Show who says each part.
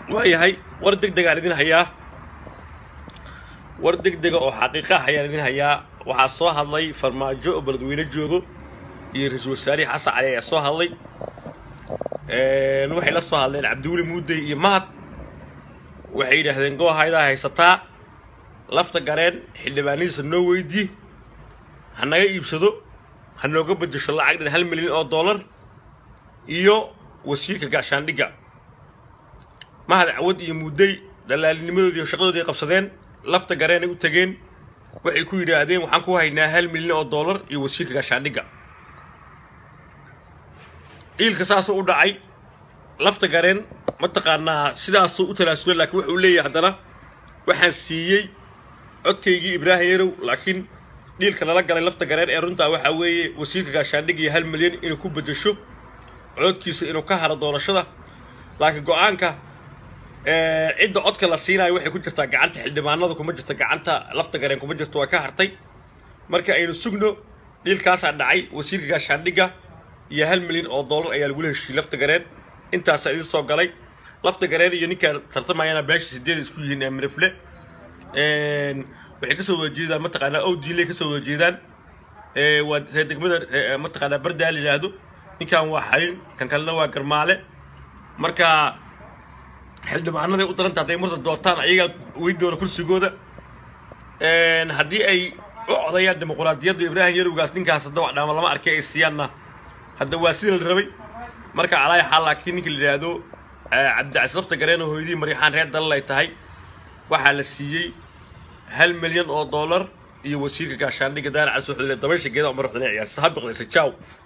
Speaker 1: waayahay war deg degaan idin hayaa war deg dega oo xaqiiqah ayaan idin hayaa waxaa soo hadlay farmaajo oo beledweyne joogo iyo ra-iisul wasaarihii xasan cali ayaa soo hadlay waxay la soo hadleen cabdiweli muudey iyo mahad waxay yidhaahdeen goohaydaa haysataa lafta gareen xildhibaanadiisa noo weydii ha naga iibsado ha nooga bedesho lacag dhan hal milyan oo dollar iyo wasiirka gaashaandhigga mahad cawad iyo muudey dallaalinimadoodii iyo shaqadoodii ay qabsadeen lafta gareenay u tageen waxay ku yidhaahdeen waxaan ku haynaa hal milyan oo dollar iyo wasiirka gaashaandhigga iilka saasuu u dhacay lafta gareen mataqaanaa sidaasuu u talaasulay laakiin wuxuu leeyahay haddana waxaan siiyey codkaygii ibraahim yarow laakiin dhiilka lala galay lafta gareen ee runtaa waxaa weeye wasiirka gaashaandhig iyo hal milyan inuu ku bedesho codkiisa inuu ka haro doorashada laakiin go-aanka cidda codka la siinayo waxay ku jirtaa gacanta xildhibaanada kuma jirta gacanta lafta gareen kuma jirta waa ka hartay marka aynu sugno dhiilkaasaa dhacay wasiirka gaashaandhigga iyo hal milyan oo dollar ayaa lagula heshiiyey lafta gareen intaasaa idin soo galay lafta gareen iyo ninkaan tartamayana beesha sideed isku yihiin ee mirifle waxay kasoo wada jeedaan mataqaanaa owdiiley kasoo wada jeedaan waa reer degmada mataqaanaa bardaa la yidhaahdo ninkan waa xalin kan kalena waa garmaale marka xildhibaanaday u daranta hadday mursa doortaan ayagaa weyn doona kursigooda haddii ay u codayaan dimuquraadiyadda ibraahim yarowgaas ninkaas hadda wax dhaama lama arkay ay siiyaanna hadda waa sida la rabay marka alaay xaal laakiin ninka la yidhaahdo cabdicas lafta gareen oo hooyadii maryaxaan reer dalal ay tahay waxaa la siiyey hal milyan oo dollar iyo wasiirka gaashaandhigga daana cas wuxuu dabaysha geeda umar waxdana ciyaarsa ha biqdaysa jaw